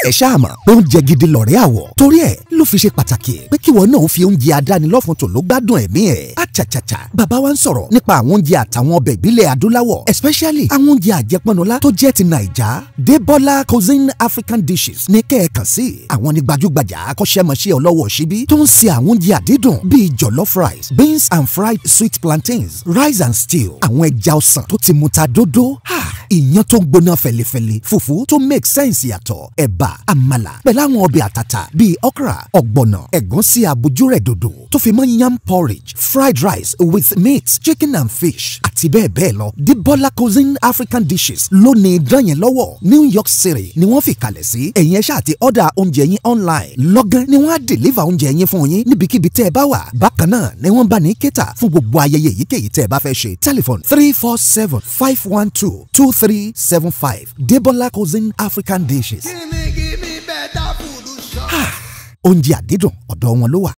ẹ ṣáà mọ̀ oúnjẹ gidi lọ̀rẹ́ àwọ̀ torí ẹ̀ ló fi ṣe pàtàkì pé kíwọ náà fi oúnjẹ adánilọ́fun tò ló gbádùn ẹ̀mí ẹ̀ àchàchàchà bàbá wa ń sọ̀rọ̀ nípa àwọn oúnjẹ àtàwọn ọbẹ̀ ìbílẹ̀ adúláwọ̀ especially àwọn oúnjẹ àjẹpọnulá tó jẹ́ ti nàìjà debola cuisine african dishes ní kẹ́ẹ̀kan sí àwọn ní gbajúgbajà akọ́ṣẹ́mọṣẹ́ ọlọ́wọ́ síbí tó ń ṣe àwọn oúnjẹ àdídùn bíi jollof rice beans and fried sweet plantains rice and stew àwọn ẹja ọsàn tó ti muta dódó ìyàn tó ń gbóná fẹlifẹli fùfú tó make sense yàtọ̀ ẹ̀bà àmàlà pẹ̀lú àwọn ọbẹ̀ àtàtà bíi okra ọ̀gbọ̀nà ẹ̀gúnsí àbójúrẹ̀ dòdò tó fi mọ́ yam porridge fried rice with meat chicken and fish àti bẹ́ẹ̀ bẹ́ẹ̀ lọ Debola cuisine African dishes lónìí dán yẹn lọ́wọ́ New York City ni wọ́n fi kalẹ̀ sí ẹ̀yin ẹ̀ṣá àti ọ̀dà oúnjẹ yín online lọ́gán ni wọ́n á deliver oúnjẹ yín fún yín níbikíbi tẹ́ ẹ bá wà bákan náà ni wọ́n bá ní kéta fún gbogbo ayẹyẹ èyíkéyìí tẹ́ ẹ bá fẹ́ ṣe telephone three four seven five one two two three seven five Debola cuisine African dishes. Gimme, gimme better food. oúnjẹ àdídùn ọ̀dọ̀ wọn ló wà.